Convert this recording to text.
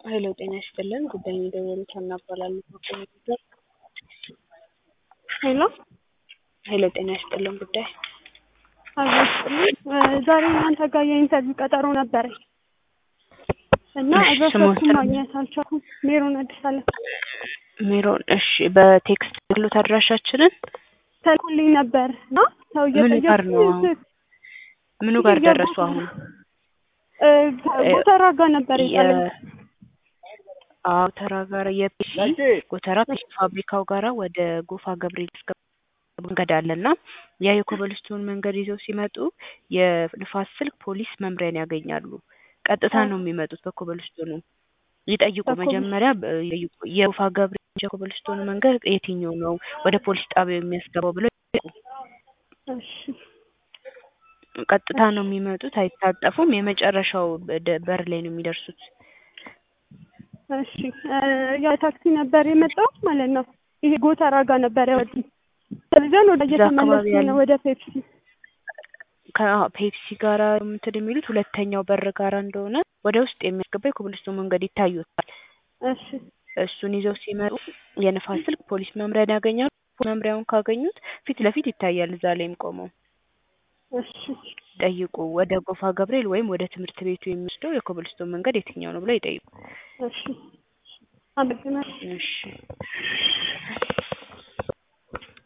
ሄሎ ጤና ይስጥልን ጉዳዩን የደወሉት ሀና እባላለሁ ከኮምፒውተር ሄሎ ሄሎ ጤና ይስጥልን ጉዳይ አዘስጥልኝ ዛሬ እናንተ ጋር የኢንተርቪው ቀጠሮ ነበረኝ እና እሺ፣ አድራሻችሁን ስሞትን- ማግኘት አልቻልኩም። ሜሮን አዲስ አለም ሜሮን እሺ በቴክስት ያሉት አድራሻችንን ተልኩልኝ ነበር እና ሰው ምኑ ጋር ነው እየጠየኩኝ አሁን? ምኑ ጋር ደረሱ አሁን ጎተራ ጋር ነበር የጣለኝ። አዎ ተራ ጋር የፒሲ ጎተራ ፒሲ ፋብሪካው ጋራ ወደ ጎፋ ገብርኤል እስከ መንገድ አለና ያ የኮበልስቶን መንገድ ይዘው ሲመጡ የንፋስ ስልክ ፖሊስ መምሪያን ያገኛሉ። ቀጥታ ነው የሚመጡት በኮበልስቶኑ ይጠይቁ በኮብል- መጀመሪያ በ- ይጠይቁ የጎፋ ገብርኤል የኮበልስቶኑ መንገድ የትኛው ነው ወደ ፖሊስ ጣቢያው የሚያስገባው ብለው ይጠይቁ። እሺ ቀጥታ ነው የሚመጡት፣ አይታጠፉም። የመጨረሻው በደ- በር ላይ ነው የሚደርሱት። እሺ ያ ታክሲ ነበር የመጣው ማለት ነው። ይሄ ጎተራ ጋር ነበር ያወጡኝ። ስለዚያን ወደ እዛ አካባቢ እየተመለስኩኝ ያለ- ነው ወደ ፔፕሲ። ከፔፕሲ ጋራ እንትን የሚሉት ሁለተኛው በር ጋራ እንደሆነ ወደ ውስጥ የሚያስገባ የኮብልስቶን መንገድ ይታዩታል። እሺ እሱን ይዘው ሲመጡ የንፋስ ስልክ ፖሊስ መምሪያን ያገኛሉ። መምሪያውን ካገኙት ፊት ለፊት ይታያል። እዛ ላይም ቆመው እሺ ጠይቁ። ወደ ጎፋ ገብርኤል ወይም ወደ ትምህርት ቤቱ የሚወስደው የኮብልስቶን መንገድ የትኛው ነው ብለው ይጠይቁ። እሺ አመሰግናለሁ። እሺ